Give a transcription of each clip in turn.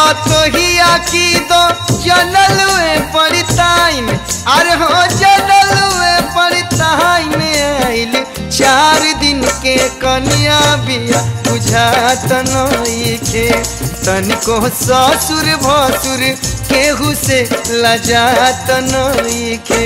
पतोहिया की दो जनलुए पड़ताइन अरे हो जनलुए पड़ताइन आइल चार दिन के कन्या बिया बुझात नइखे तनिको ससुर भसुर केहू से लजात नइखे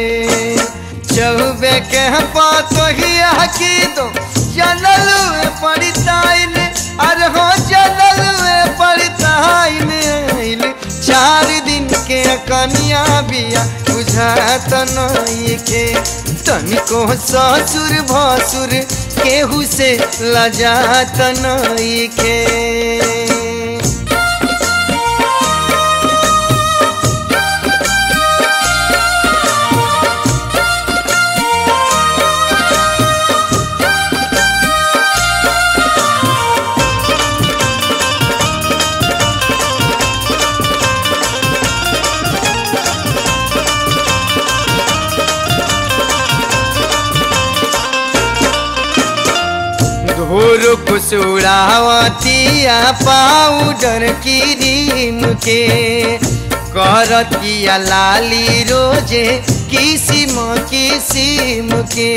चौबे के पतोहिया की दो जनलुए पड़ताइन अरे हो जनलुए पड़ताइन आइल चार दिन के कन्या बिया बुझात नइखे तनिको ससुर भसुर केहू से लजात नइखे धोर कुसुरावतिया पाउडर क्रीम के करतिया लाली रोजे किसिम किसिम के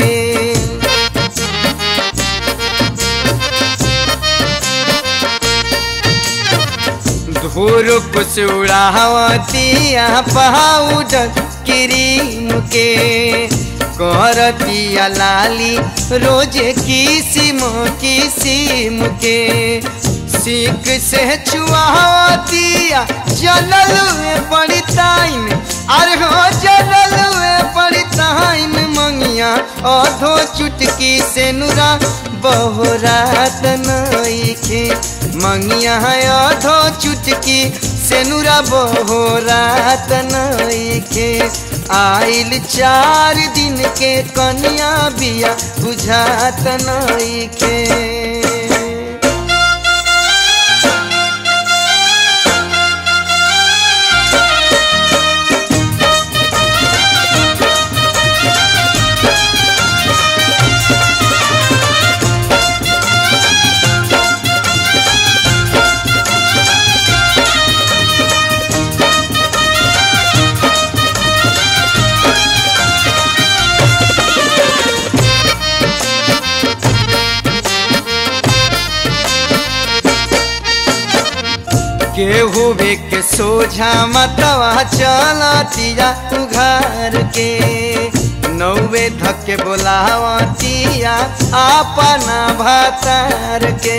धोर कुसुरावतिया पाउडर क्रीम के करतिया लाली रोजे किसिम किसिम के सीख से छुआतिया जललुए पड़ताइन अरे हो जललुए पड़ताइन मंगिया अधो चुटकी से नुरा बहुरात नइखे मंगिया अधो चुटकी से नुरा बहुरात नइखे आइल चार दिन के कन्या बिया बुझात नइखे केहू भी के सोझा मतवा चलतिया उघार के नौवे धके बोलावतिया अपना भातार के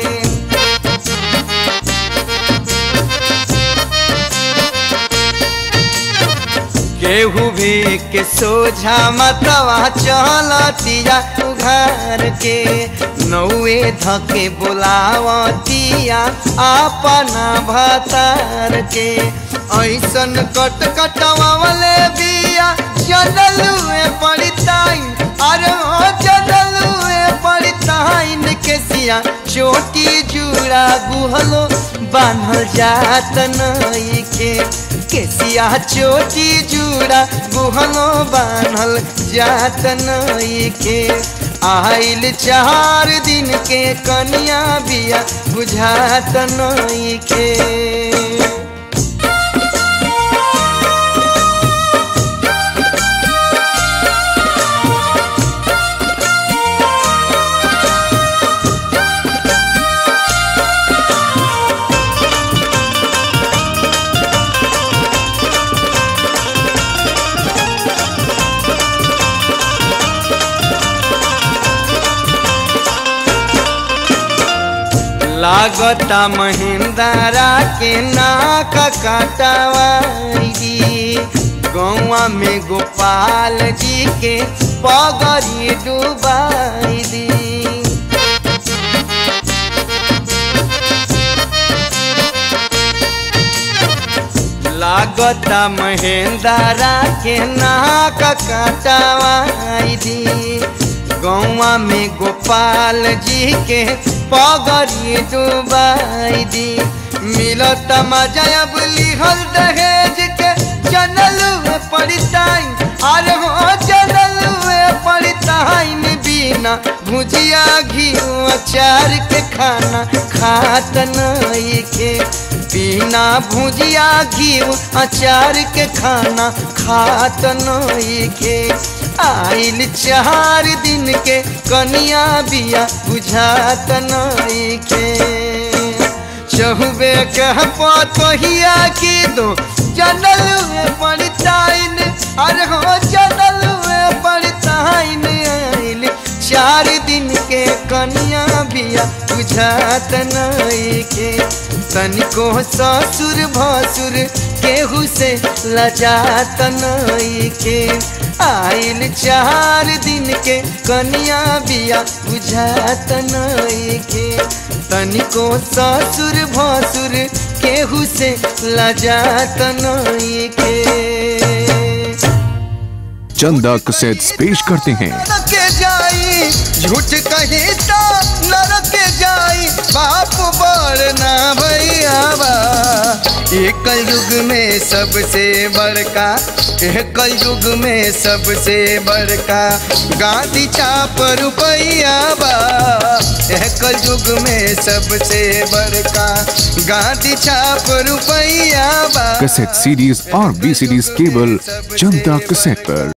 केहू भी के सोझा मतवा चलतिया उघार के नौवे धके बोलावतिया अपना भतार के ऐसन कट कटवावले बिया जनलुए पड़ताइन अरे हो जनलुए पड़ताइन के सिया चोटी जुड़ा गुहलो बान्हल जात नइखे केसिया चोटी जुड़ा गुहलो बान्हल जात नइखे आइल चार दिन के कन्या बिया बुझात नइखे लागता महिंद्रा के नाक कटवाई गौवा में गोपाल जी के पगड़ी डुबाई दी लागता महेंद्रा के नाक कटवाई दी गौवा में गोपाल जी के पगड़ी डुबाई दी मिलत मजा अब लिहल दहेज के जनल पड़ताइन अरे हो जनल पड़ताइन बिना भुजिया घी अचार के खाना खात नहीं के बिना भुजिया घी अचार के खाना खात नई के आइल चार दिन के कनिया बिया बुझात नई के चहुबे कह पतोहिया की दो जनल में पड़ताइन अरे हो जनल में पड़ताइन आइल चार दिन के कनिया बिया बुझात नई के तनिको ससुर भसुर केहू से लजात नई के आइल चार दिन के कनिया बिया बुझात नई के तनिको ससुर भसुर केहू से लजात नई के चंदा कैसेट्स पेश करते हैं नरक जाई झूठ कही तो नरक जाई बाप बड़ ना भैया बा एक युग में सबसे बड़का एक युग में सबसे बड़का गांधी चाप रुपैया बा एक युग में सबसे बड़का गांधी छाप रुपैया बा कैसेट सीडीज और वी सीडीज केवल चंदा कैसेट पर